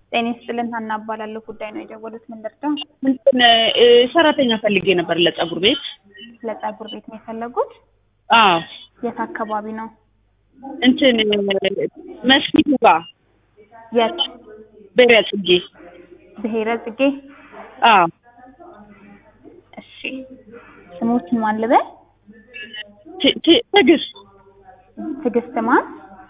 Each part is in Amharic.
ጤና ይስጥልን ሀና እባላለሁ። ጉዳይ ነው የደወሉት። ምን ልርዳ? እንትን እ ሰራተኛ ፈልጌ ነበር ለጸጉር ቤት። ለጸጉር ቤት ነው የፈለጉት? አዎ የት አካባቢ ነው? እንትን መስጊዱ ጋር የት? ብሔረ ጽጌ። ብሔረ ጽጌ። አዎ እሺ ስሞችን ማን ልበል? ት- ት- ትዕግስት ትዕግስት ማን?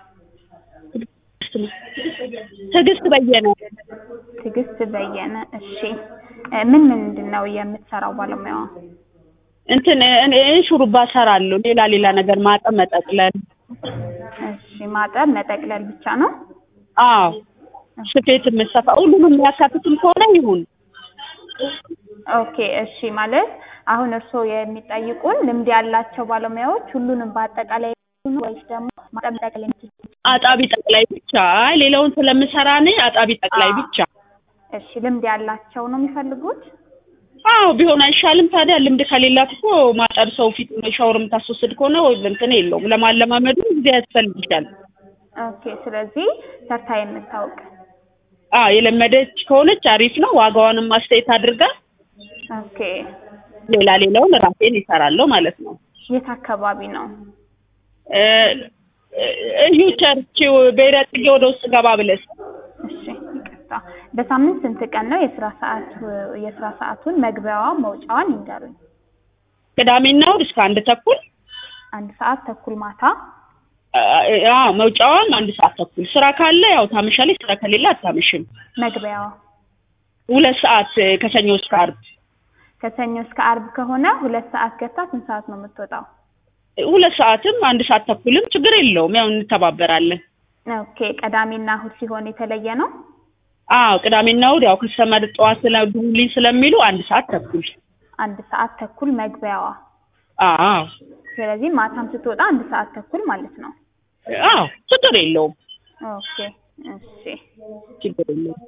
ትዕግስት በየነ። ትዕግስት በየነ። እሺ እ ምን ምንድን ነው የምትሰራው ባለሙያዋ? እንትን እኔ ሹሩባ እሰራለሁ። ሌላ ሌላ ነገር ማጠብ፣ መጠቅለል። እሺ ማጠብ መጠቅለል ብቻ ነው? አዎ ስፌት የምሰፋ ሁሉንም የሚያካትትም ከሆነ ይሁን። ኦኬ እሺ ማለት አሁን እርስዎ የሚጠይቁን ልምድ ያላቸው ባለሙያዎች ሁሉንም በአጠቃላይ ነው ወይስ ደግሞ ማጠብ መጠቅለል የሚችሉ? አጣቢ ጠቅላይ ብቻ። አይ ሌላውን ስለምሰራ እኔ አጣቢ ጠቅላይ አዎ። ብቻ። እሺ ልምድ ያላቸው ነው የሚፈልጉት? አዎ ቢሆን አይሻልም ታዲያ? ልምድ ከሌላት እኮ ማጠብ ሰው ፊት ሻወር የምታስወስድ ከሆነ ወይ እንትን የለውም። ለማለማመዱ ጊዜ ያስፈልግሻል። ኦኬ ስለዚህ ሰርታ የምታውቅ አዎ የለመደች ከሆነች አሪፍ ነው። ዋጋዋንም አስተያየት አድርጋ ኦኬ ሌላ ሌላውን ራሴን ይሰራለሁ ማለት ነው። የት አካባቢ ነው? እ እዩ ቸርች ብሔረ ጽጌ ወደ ውስጥ ገባ ብለሽ እሺ ይቅርታ። በሳምንት ስንት ቀን ነው የስራ ሰዓት የስራ ሰዓቱን መግቢያዋ መውጫዋን ይንገሩኝ። ቅዳሜና እሑድ እስከ አንድ ተኩል አንድ ሰዓት ተኩል ማታ አዎ መውጫዋም አንድ ሰዓት ተኩል። ስራ ካለ ያው ታመሻለች፣ ስራ ከሌለ አታመሽም። መግቢያዋ ሁለት ሰዓት ከሰኞ እስከ ዓርብ ከሰኞ እስከ አርብ ከሆነ ሁለት ሰዓት ገብታ ስንት ሰዓት ነው የምትወጣው? ሁለት ሰዓትም አንድ ሰዓት ተኩልም ችግር የለውም። ያው እንተባበራለን። ኦኬ ቅዳሜና እሑድ ሲሆን የተለየ ነው? አዎ ቅዳሜና እሑድ ያው ከስተመር ጠዋት ስለዱልኝ ስለሚሉ አንድ ሰዓት ተኩል። አንድ ሰዓት ተኩል መግቢያዋ። አዎ ስለዚህ ማታም ስትወጣ አንድ ሰዓት ተኩል ማለት ነው። አዎ ችግር የለውም። ኦኬ እሺ። ችግር የለውም።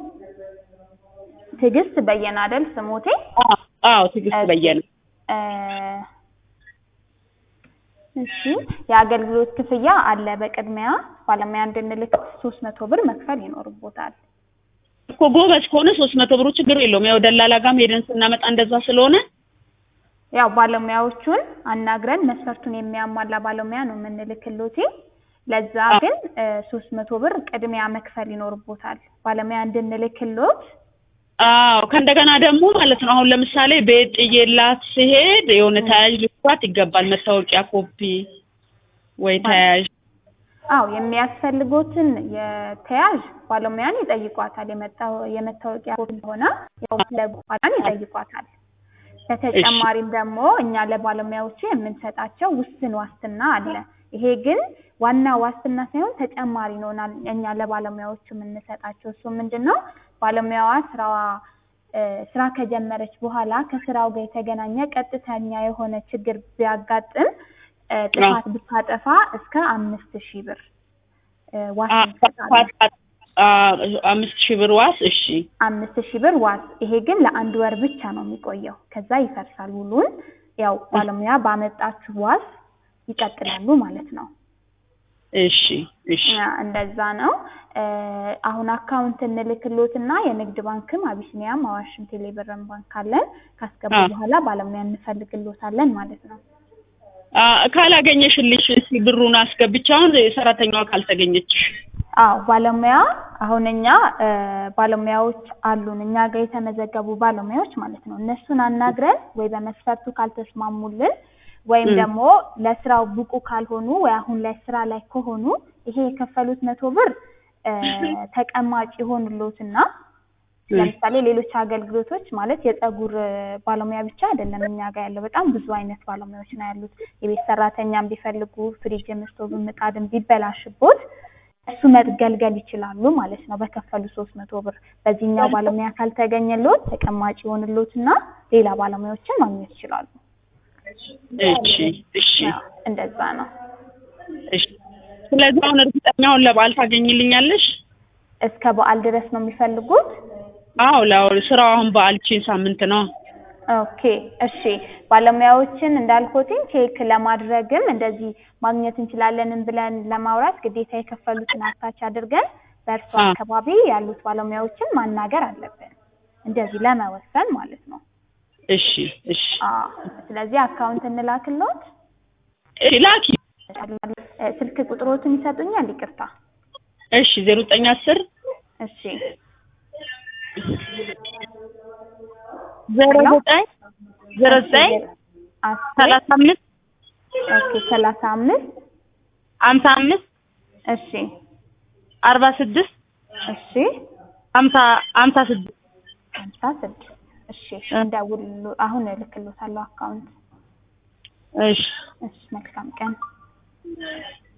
ትዕግስት በየነ አይደል ስሞቴ? አዎ አዎ ትዕግስት በየነ እ እሺ የአገልግሎት ክፍያ አለ። በቅድሚያ ባለሙያ እንድንልክ ሶስት መቶ ብር መክፈል ይኖርቦታል። እኮ ጎበዝ ከሆነ ሶስት መቶ ብሩ ችግር የለውም። ያው ደላላ ጋርም ሄደን ስናመጣ እንደዛ ስለሆነ ያው ባለሙያዎቹን አናግረን መስፈርቱን የሚያሟላ ባለሙያ ነው የምንልክሎት። ለዛ ግን ሶስት መቶ ብር ቅድሚያ መክፈል ይኖርቦታል ባለሙያ እንድንልክሎት። አዎ ከእንደገና ደግሞ ማለት ነው አሁን ለምሳሌ ቤት ጥዬላት ስሄድ የሆነ ተያያዥ ልኳት ይገባል። መታወቂያ ኮፒ ወይ ተያያዥ አዎ የሚያስፈልጎትን የተያዥ ባለሙያን ይጠይቋታል። የመጣው- የመታወቂያ ኮፒ ሆነ ባለሙያን ይጠይቋታል። በተጨማሪም ደግሞ እኛ ለባለሙያዎቹ የምንሰጣቸው ውስን ዋስትና አለ። ይሄ ግን ዋና ዋስትና ሳይሆን ተጨማሪ ነው እና እኛ ለባለሙያዎቹ የምንሰጣቸው እሱ ምንድን ነው? ባለሙያዋ ስራዋ እ ስራ ከጀመረች በኋላ ከስራው ጋር የተገናኘ ቀጥተኛ የሆነ ችግር ቢያጋጥም እ ጥፋት ብታጠፋ እስከ አምስት ሺህ ብር እ ዋስ እንሰጣለን። አምስት ሺህ ብር ዋስ። እሺ አምስት ሺህ ብር ዋስ። ይሄ ግን ለአንድ ወር ብቻ ነው የሚቆየው። ከዛ ይፈርሳል ውሉን። ያው ባለሙያ ባመጣችሁ ዋስ ይቀጥላሉ ማለት ነው። እሺ እሺ ያ እንደዛ ነው። እ አሁን አካውንት እንልክሎትና የንግድ ባንክም አቢሲኒያም አዋሽም ቴሌብርም ባንክ አለን። ካስገቡ አ- በኋላ ባለሙያ እንፈልግሎታለን ማለት ነው። አ ካላገኘሽልሽ እስኪ ብሩን አስገብቼ አሁን ሰራተኛዋ ካልተገኘችሽ አዎ ባለሙያ አሁን እኛ እ ባለሙያዎች አሉን እኛ ጋር የተመዘገቡ ባለሙያዎች ማለት ነው። እነሱን አናግረን ወይ በመስፈርቱ ካልተስማሙልን ወይም ም። ደግሞ ለስራው ብቁ ካልሆኑ ወይ አሁን ላይ ስራ ላይ ከሆኑ ይሄ የከፈሉት መቶ ብር እ ተቀማጭ ይሆንሎትና ም። ለምሳሌ ሌሎች አገልግሎቶች ማለት የፀጉር እ ባለሙያ ብቻ አይደለም እኛ ጋር ያለው በጣም ብዙ አይነት ባለሙያዎች ነው ያሉት። የቤት ሰራተኛም ቢፈልጉ ፍሪጅም፣ ስቶቭም ምጣድም ቢበላሽቦት እሱ መገልገል ይችላሉ ማለት ነው በከፈሉ ሶስት መቶ ብር። በዚህኛው ባለሙያ ካልተገኘሎት ተቀማጭ ይሆንሎትና ሌላ ባለሙያዎችን ማግኘት ይችላሉ። እሺ እሺ ያው እንደዛ ነው። እሺ ስለዚህ አሁን እርግጠኛ አሁን ለበዓል ታገኝልኛለሽ? እስከ በዓል ድረስ ነው የሚፈልጉት? አዎ ላው ስራው አሁን በዓል ቺን ሳምንት ነው። ኦኬ እሺ ባለሙያዎችን እንዳልኩትኝ ቼክ ለማድረግም እንደዚህ ማግኘት እንችላለንም ብለን ለማውራት ግዴታ የከፈሉትን አታች አድርገን በእርሱ አ። አካባቢ ያሉት ባለሙያዎችን ማናገር አለብን፣ እንደዚህ ለመወሰን ማለት ነው። እሺ እሺ አዎ ስለዚህ አካውንት እንላክልዎት። እሺ ላኪ እ፣ ስልክ ቁጥሮትን ይሰጡኛል? ይቅርታ። እሺ ዜሮ ዘጠኝ አስር እሺ ዜሮ ዘጠኝ ዜሮ ዘጠኝ አስር ሰላሳ አምስት ኦኬ ሰላሳ አምስት ሀምሳ አምስት እሺ አርባ ስድስት እሺ ሀምሳ ሀምሳ ስድስት ሀምሳ ስድስት እሺ እንደውሉ አሁን እልክልዎታለሁ አካውንት እሺ እሺ መልካም ቀን